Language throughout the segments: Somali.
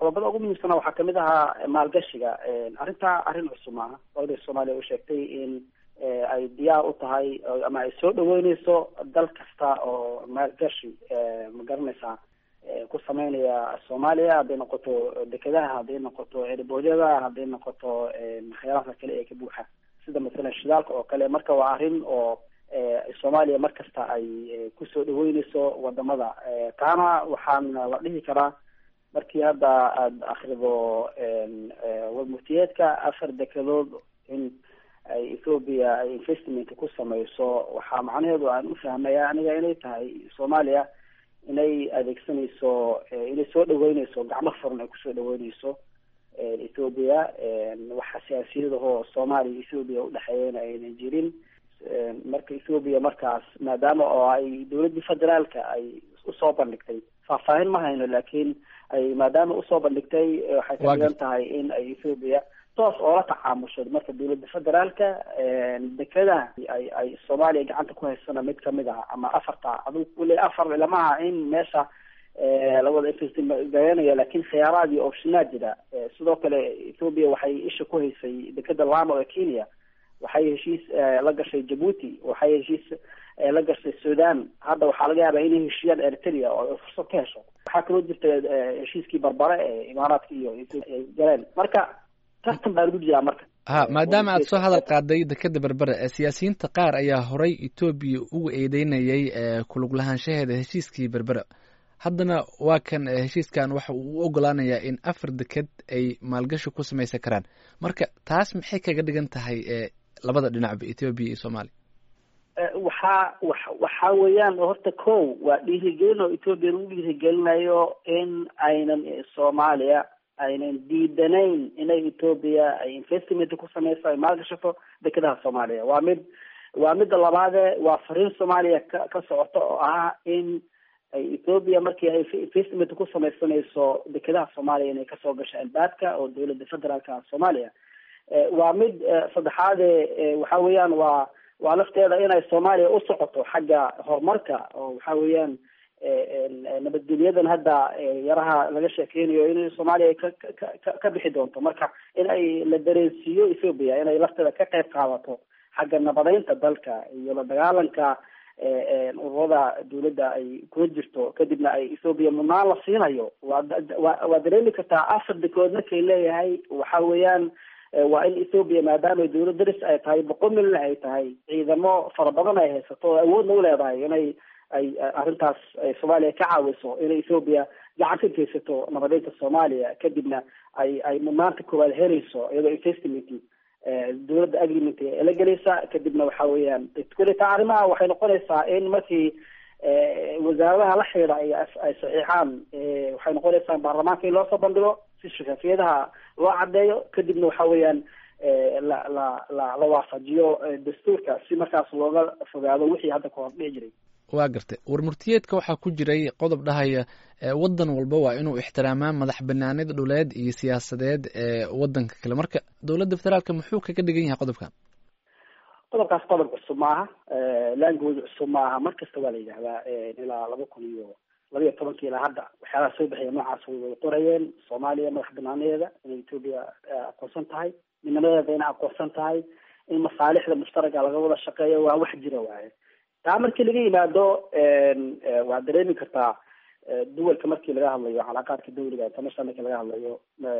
qodobada ugu muhiimsana waxaa kamid ahaa maalgashiga arrintaa arrin cusub maaha dowladda soomaaliya u sheegtay in ay diyaar u tahay ama ay soo dhaweyneyso dal kasta oo maalgashi ma garanaysaa ku sameynaya soomaaliya hadday noqoto dekedaha hadday noqoto erboodyada hadday noqoto waxyaalaha kale ee ka buuxa sida masalan shidaalka oo kale marka waa arrin oo soomaaliya mar kasta ay kusoo dhaweyneyso wadamada taana waxaan la dhihi karaa markii hadda aada akrido warmurtiyeedka afar dekedood in ay ethoopia ay investment ku sameyso waxaa macnaheedu aan u fahmaya aniga inay tahay soomaaliya inay adeegsanayso inay soo dhaweyneyso gacmo furan ay kusoo dhaweyneyso ethoopia waxa siyaasiyadahoo soomaaliya ethoopia udhexeeyana aynan jirin marka ethoopia markaas maadaama oo ay dowladdii federaalka ay usoo bandhigtay faahfaahin ma hayno laakiin ay maadaama usoo bandhigtay waxay ka dhigan tahay in ay ethoopia toos oola tacaamusho marka dowladda federaalka dekedaha ay ay soomaaliya gacanta ku haysana mid kamid ah ama afarta adug weli afar lamaha in meesha lawada investigareynaya laakiin khiyaaraad iyo optionaa jira sidoo kale ethoopia waxay isha ku haysay dekeda lamo ee kenya waxay heshiis la gashay jabuuti waxay heshiis la gashay sudan hadda waxaa laga yaabaa inay heshiiyaan eritrea oo fursad ka hesho waxaa kaloo jirta heshiiskii barbare ee imaaraadka iyo galeen marka tartan baa lagu jiraa marka ha maadaama aad soo hadal qaaday dekeda berbere siyaasiyiinta qaar ayaa horay etoobiya ugu eedeynayay kulug lahaanshaheeda heshiiskii berbere haddana waa kan heshiiskan waxa uu u ogolaanayaa in afar deked ay maalgashi ku samaysan karaan marka taas maxay kaga dhigan tahay labada dhinacba etoobiya iyo soomaaliya waxaa wa waxa weeyaan horta ko waa dhiirigelin oo etoobiya lagu dhiirigelinayo in aynan soomaaliya aynan diidanayn inay etoobiya ay investment ku sameyso ay maalgashato dekedaha soomaaliya waa mid waa midda labaade waa fariin soomaaliya ka ka socota oo ah in ay ethoopia markii ay investment ku sameysanayso dekedaha soomaaliya inay kasoo gasho albaabka oo dowladda federaalka soomaaliya waa mid saddexaade waxa weeyaan waa waa lafteeda inay soomaaliya u socoto xagga horumarka oo waxa weeyaan nabadgelyadan hadda yaraha laga sheekeynayo in soomaaliya ka ka ka bixi doonto marka in ay la dareensiiyo ethoopia inay lafteeda ka qayb qaadato xagga nabadeynta dalka iyo la dagaalanka ururada dawladda ay kula jirto kadibna ay ethoopia mudnaan la siinayo waa wa waa dareemi kartaa afar dekood markay leeyahay waxa weeyaan waa in ethoopia maadaama dawlad daris ay tahay boqol milyan ay tahay ciidamo fara badan ay haysato oo awoodna u leedahay inay ay arrintaas soomaaliya ka caawiso inay ethoopia gacan ka geysato nabadeynta soomaaliya kadibna ay ay mudnaanta koowaad helayso iyadoo investment dawladda agreement ee la gelaysa kadibna waxa weeyaan kuleta arrimaha waxay noqonaysaa in markii wasaaradaha la xidhiidha ay ay saxiixaan waxay noqonaysaa baarlamaanka in loosoo bandhigo si shafafiyadaha loo cadeeyo kadibna waxa weeyaan la la la la waafajiyo dastuurka si markaas looga fogaado wixii hadda ka hor dhici jiray waa gartay warmurtiyeedka waxaa ku jiray qodob dhahaya waddan walba waa inuu ixtiraamaa madax banaanida dhuleed iyo siyaasadeed ee wadanka kale marka dowladda federaalka muxuu kaga dhigan yahay qodobkan qodobkaas qodob cusub maaha language cusub maaha mar kasta waa la yidhahdaa ilaa laba kun iyo laba iyo tobankii ilaa hadda waxyaalaha soo baxaya noocaas way qorayeen soomaaliya madax banaaneeda inay ethoopia aqoonsan tahay midnimadeeda inay aqoonsan tahay in masaalixda mushtaraka laga wada shaqeeyo waa wax jira waaye taa markii laga yimaado waad dareemi kartaa duwalka markii laga hadlayo calaaqaadka dawliga international markii laga hadlayo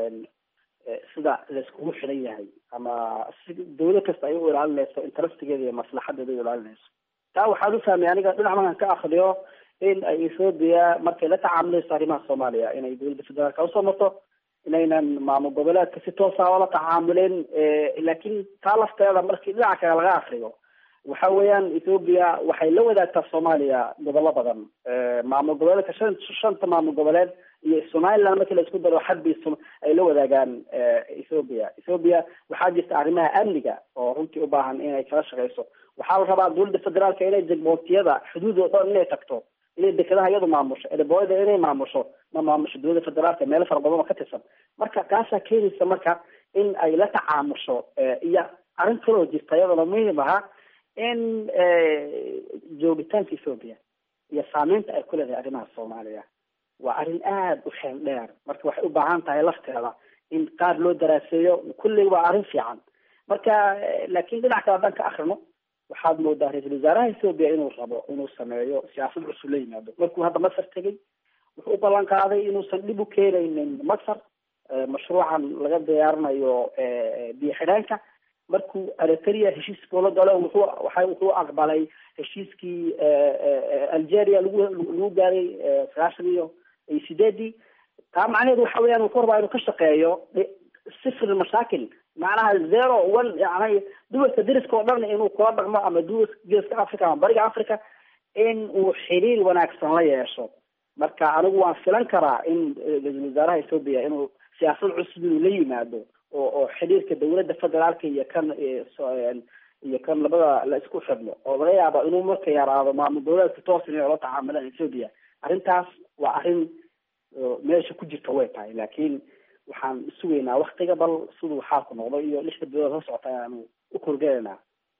sida laiskugu xiran yahay ama si dawlad kasta ay u ilaalinayso interestigeeda iyo maslaxadeeda u ilaalinayso taa waxaan ufahmay aniga dhinac markaan ka akriyo in ay ethoopia markay la tacaamulayso arrimaha soomaaliya inay dowladda federaalka usoo marto inaynan maamul goboleedka si toosa oola tacaamulin laakiin taa lafteeda markii dhinaca kale laga akriyo waxa weeyaan ethoopia waxay la wadaagtaa soomaaliya gobollo badan maamul goboleedka shan shanta maamul goboleed iyo somaliland markii la isku daro xadbi ay la wadaagaan ethoopia ethoopia waxaa jirta arrimaha amniga oo runtii u baahan inay kala shaqeyso waxaa la rabaa dowladda federaalka inay jegbootiyada xuduud oo dhan inay tagto inay dekedaha iyadu maamusho erebooyada inay maamusho ma maamusho dowladda federaalka meelo fara badan oo ka tirsan marka taasaa keenaysa marka in ay la tacaamusho iyo arrin kaloo jirta iyadana muhiim ahaa in joogitaanka ethoopia iyo saameynta ay ku leedahay arrimaha soomaaliya waa arrin aada u xeel dheer marka waxay u baahan tahay lafteeda in qaar loo daraaseeyo kulley waa arrin fiican marka laakiin dhinac kale haddaan ka akrino waxaad moodaa ra-iisul wasaaraha ethoobia inuu rabo inuu sameeyo siyaasad cusub la yimaado markuu hadda masar tegey wuxuu u ballan qaaday inuusan dhib u keenaynin masar mashruucan laga diyaarinayo biyo xidheenka markuu eritrea heshiis kula galo wuxuu waxa wuxuu aqbalay heshiiskii algeria lagu lagu gaaray sagaashan iyo iyo sideedii taa macnaheedu waxa weeyaan wuxuu rabaa inuu ka shaqeeyo sifr mashaakil macnaha zero one yani duwalka deriska oo dhan inuu kula dhaqmo ama duwalka geeska africa ama bariga africa in uu xiriir wanaagsan la yeesho marka anigu waan filan karaa in ra-iisul wasaaraha ethoobia inuu siyaasad cusub inuu la yimaado oo oo xiriirka dawladda federaalka iyo kan iyo kan labada la isku xidhno oo laga yaabo inuu marka yaraado maamul goboleedka toos inay ula tacaamilaan ethoobia arrintaas waa arrin meesha ku jirta way tahay laakiin waxaan sugaynaa waktiga bal siduu xaalku noqdo iyo lixda bilood la socota ayaanu u korgeynaa